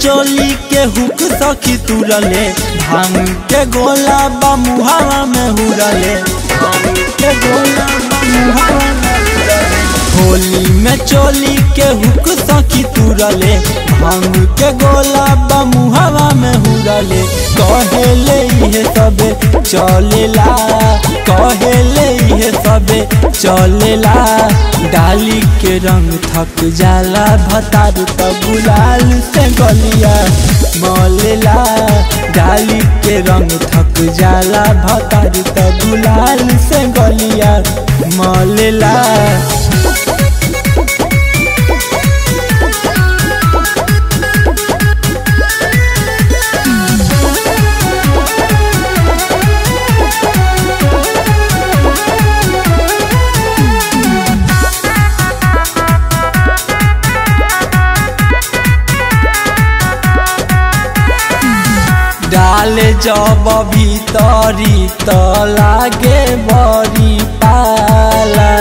चोली के हुक सखी तुरले भांग के गोला बा मुहावा में हुरले भांग के गोला बा मुहावा में हुरले। होली में चोली के हुक सखी तुरले भांग के गोला बा मुहावा में हुरले कहेले इहे सबे चलेला कहेले इहे सबे चलेला डाली के रंग थक जाला भतार त गुलाल से गलिया मलेला डाली के रंग थक जाला भतार त गुलाल से गलिया मलेला डाले जब भीतरी त लागे बड़ी पाला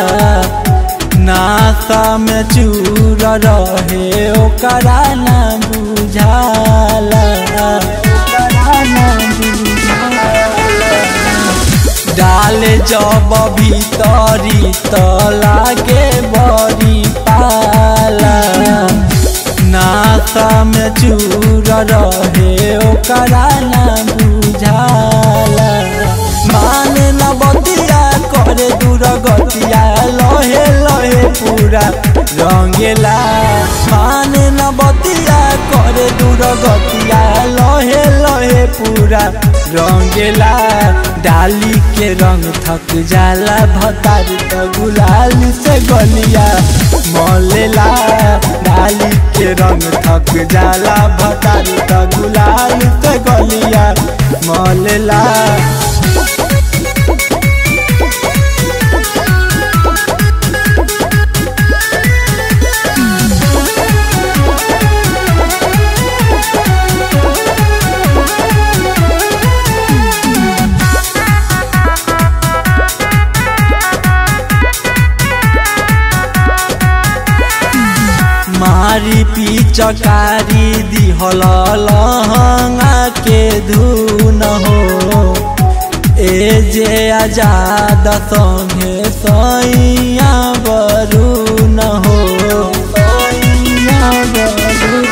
नासा में चूर रहे ओकरा ना बुझाला ओकरा ना बुझाला। डाले जब भीतरी त लागे बड़ी पाला नासा में चूर रहे ओकरा ना बुझाला माने न बतिया करे दूर गतिया लहे लहे पूरा रंगेला माने न बतिया करे दूर गतिया लहे लहे पूरा रंगेला डाली के रंग थक जाला भतार त गुलाल से गलिया मलेला डाली के रंग थक जाला भतार त गुलाल से गलिया मलेला मारी पिचकारी दिहल लहंगा के धुन हो ए जे आजाद संगे सैया बरू न हो सैया बरू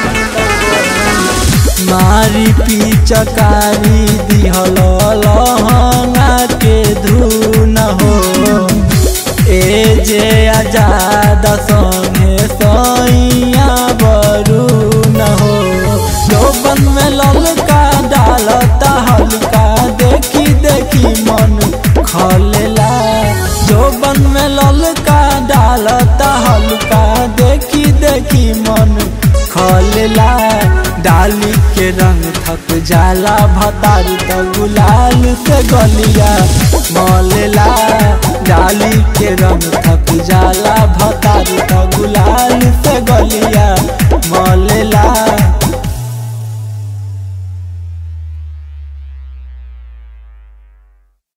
मारी पिचकारी दिहल लहंगा के धुन हो ए जे आजाद संगे सैया बरू न हो लोबन में ललका डालता हल्का देखी देखी मन खलेला जोबन में ललका डालता हल्का देखी देखी मन खलेला डाली के रंग थक जाला भतार त गुलाल से गलिया मलेला डाली के रंग